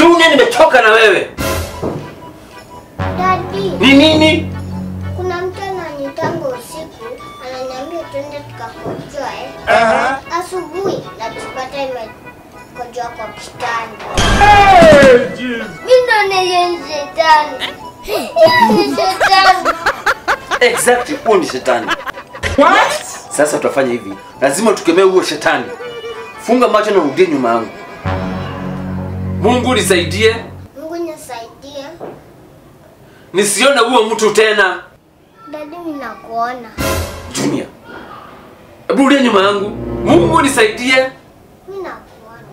Junior, nimechoka na wewe. Daddy, Ni nini? kuna mtu ananitanga usiku ananiambia twende tukakojoe. Asubuhi najipata imekojoa kwa kitanda. Mimi ndo niliye ni shetani. Yeye ni shetani. Exactly, huo ni shetani. Sasa tutafanya hivi, lazima tukemee huo shetani. Funga macho na urudie nyuma yangu. Mungu nisaidie, Mungu nisaidie. nisione huo mtu tena. Daddy, mimi nakuona. Junior, hebu rudia nyuma yangu. Mungu nisaidie. Mimi nakuona.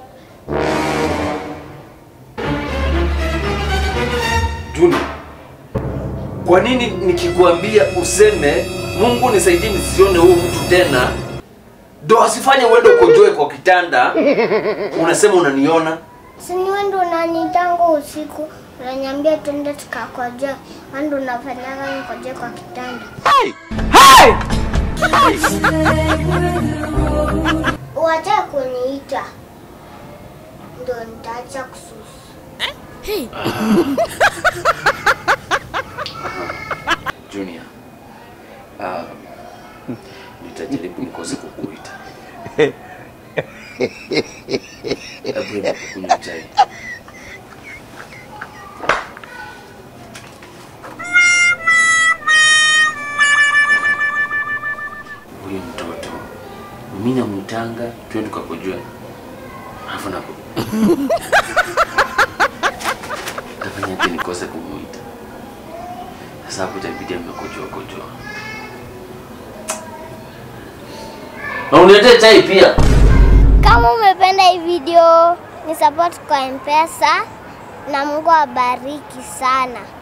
Junior, kwa nini nikikuambia useme Mungu nisaidie nisione huo mtu tena, ndo asifanye uende ukojoe kwa kitanda, unasema unaniona? Si ni wewe ndo unanitanga usiku unaniambia twende tukakojoe. Wewe ndo unafanyaga nikojoe kwa kitanda. Uache kuniita ndo nitaacha kususu. Junior, um, nitajaribu nikose kukuita. Hebu enda kukunywa chai. Huyu mtoto mimi namwitanga twende tukakujua, alafu napo tafanyaje nikose kumuita? Sasa hapo itabidi amekojoa kojoa. Na uniletee chai pia. Kama umependa hii video, ni support kwa M-Pesa na Mungu awabariki sana.